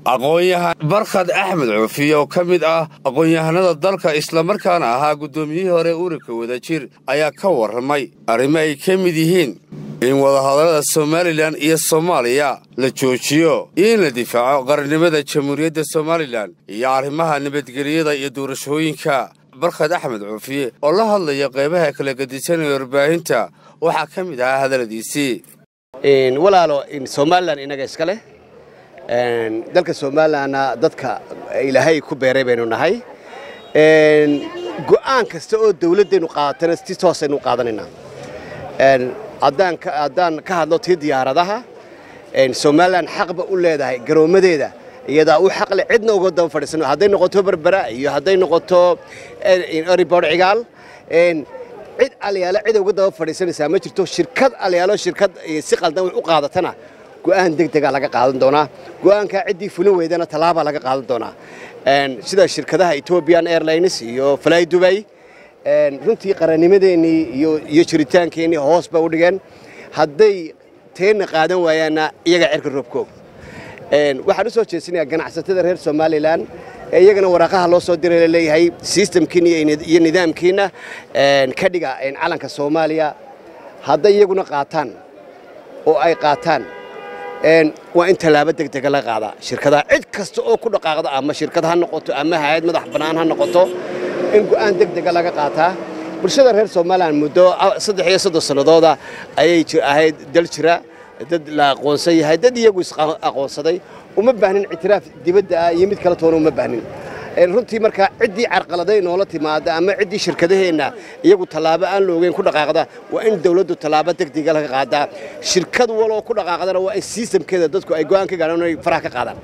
aqoon-yahan barkhad axmed cuufiye oo ka mid ah aqoon-yahanada dalka islamarkaana ahaa guddoomiyihii hore ururka wadajir ayaa ka warramay arrimo ay ka mid yihiin in wadahadallada somalilan iyo soomaaliya la joojiyo iyo in la difaaco qarannimada jamhuuriyadda somalilan iyo arrimaha nabadgelyada iyo doorashooyinka barkhad axmed cuufiye oo la hadlaya qaybaha kala gedisanaya warbaahinta waxaa ka mid ahaa hadalladiisii walaalo somalilan inaga iska leh dalka somalilanna dadka ilaahay ku beeray baynu nahay go'aan kasta oo dawladdeennu qaadatana si toosaynu u qaadanaynaa haddaan ka hadlo tii diyaaradaha somalilan xaqba u leedahay garoommadeeda iyadaa u xaqle cidna uga daba fadhiisano hadday noqoto berbera iyo hadday noqoto eribor cigaal cid alyaalo cida uga daba fadhiisanaysaa ma jirto shirkad alyaalo shirkad si qaldan wax u qaadatana go'aan deg dega laga qaadan doonaa go'aankaa ciddii fulin weydana tallaabaa laga qaadan doonaa sida shirkadaha ethiopian airlines iyo fly dubay runtii qarannimadeennii iyo jiritaankeenii hoos ba u dhigeen hadday teenna qaadan waayaanna iyaga cerka roobkoog waxaan u soo jeesinayaa ganacsatada reer somalilan ee iyagana waraaqaha loo soo diray laleeyahay sistamkiina iyo nidaamkiina ka dhiga calanka soomaaliya hadday iyaguna qaataan oo ay qaataan waa in tallaabo deg dega la qaadaa shirkadaha cid kasta oo ku dhaqaaqda ama shirkad ha noqoto ama hay-ad madax bannaan ha noqoto in go'aan deg dega laga qaataa bulshada reer somalilan muddo saddex iyo soddon sannadooda ayay ahayd dal jira dad la aqoonsan yahay dad iyagu is-aqoonsaday uma baahnin ictiraaf dibadda ah iyo mid kale toona uma baahnin runtii markaa ciddii carqaladay noola timaada ama ciddii shirkadaheenna iyagu tallaabo aan la ogeyn ku dhaqaaqda waa in dawladdu tallaabo degdega laga qaadaa shirkad waloo ku dhaqaaqdana waa in sistamkeeda dadku ay go'aan ka gaadhaan inay faraha ka qaadaan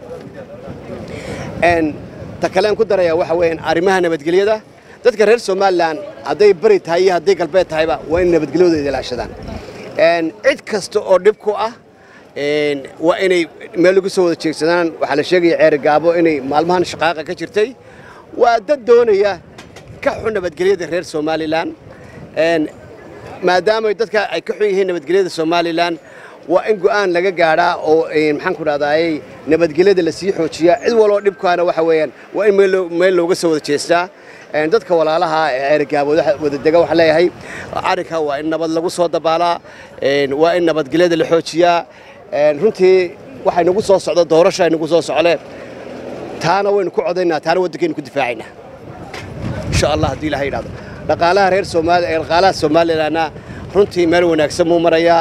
ta kalean ku darayaa waxa weeyaan arrimaha nabadgelyada dadka reer somalilan hadday bari tahay iyo hadday galbeed tahayba waa in nabadgelyadooda ilaashadaan cid kasta oo dhib ku ah waa inay meel lagu soo wada jeegsadaan waxaa la sheegaya ceeri gaabo inay maalmahan shaqaaqa ka jirtay waa dad doonaya ka xun nabadgelyada reer somalilan maadaama dadka ay ka xun yihiin nabadgelyada somalilan waa in go'aan laga gaadhaa oo maxaan ku dhahdaayey nabadgelyada la sii xoojiyaa cid waloo dhibkaana waxa weeyaan waa in meel looga soo wada jeestaa dadka walaalaha ee ceerigaabooda wadadega waxaan leeyahay arrinka waa in nabad lagu soo dabaalaa waa in nabadgelyada la xoojiyaa runtii waxay nagu soo socdo doorasha ay nagu soo socle taana waynu ku codaynaa taana waddankaynu ku difaacaynaa insha allah haddii ilaha yidhahdo dhaqaalaha reer soomaaliya dhaqaalaha somalilanna runtii meel wanaagsan muu marayaa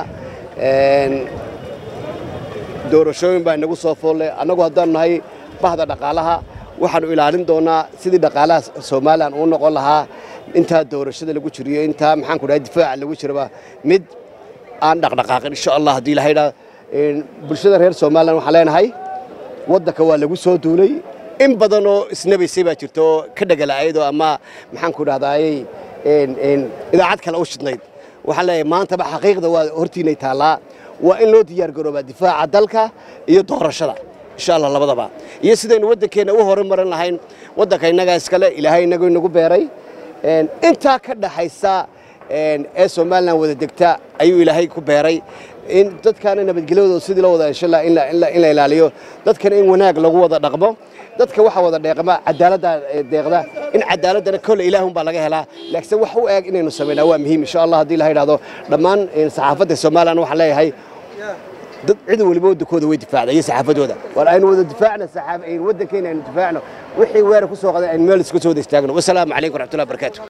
doorashooyin baa inagu soo foolle annagu haddaanu nahay bahda dhaqaalaha waxaanu ilaalin doonaa sidii dhaqaalaha somalilan uu noqon lahaa intaa doorashada lagu jiriyo intaa maxaan ku dhahay difaaca lagu jiraba mid aan dhaqdhaqaaqin insha allah haddii ilaha yidhahdo bulshada reer somalilan waxaan leenahay waddanka waa lagu soo duulay in badan oo isnabaysay baa jirta oo ka dhegala-aydoo ama maxaan ku dhahdaayey idaacad kale u shidnayd waxaan leeyahay maantaba xaqiiqda waa hortiinay taallaa waa in loo diyaar garoobaa difaaca dalka iyo doorashada insha allah labadaba iyo sidaynu waddankeenna u horumarin lahayn waddanka innagaa iskale ilaahay inagu inagu beeray intaa ka dhaxaysa ee somalilan wada degta ayuu ilaahay ku beeray in dadkaana nabadgelyadooda sidii loo wada insha allah in la ilaaliyo dadkana in wanaag lagu wada dhaqmo dadka waxa wada dheeqma cadaaladda deeqda in cadaaladdana kolle ilaahun baa laga helaa laakiin wax u eeg inaynu samaynaa waa muhiim insha allah haddii la yidhahdo dhammaan saxaafadda somalilan waxaan leeyahay dad cid waliba waddankooda way difaacda iyo saxaafadooda war aynu wada difaacno waddankeena aynu difaacno wixii weerar ku soo qaday aynu meel iska soo wada istaagno wasalaamu calaykum waraxmatullahi barakaatu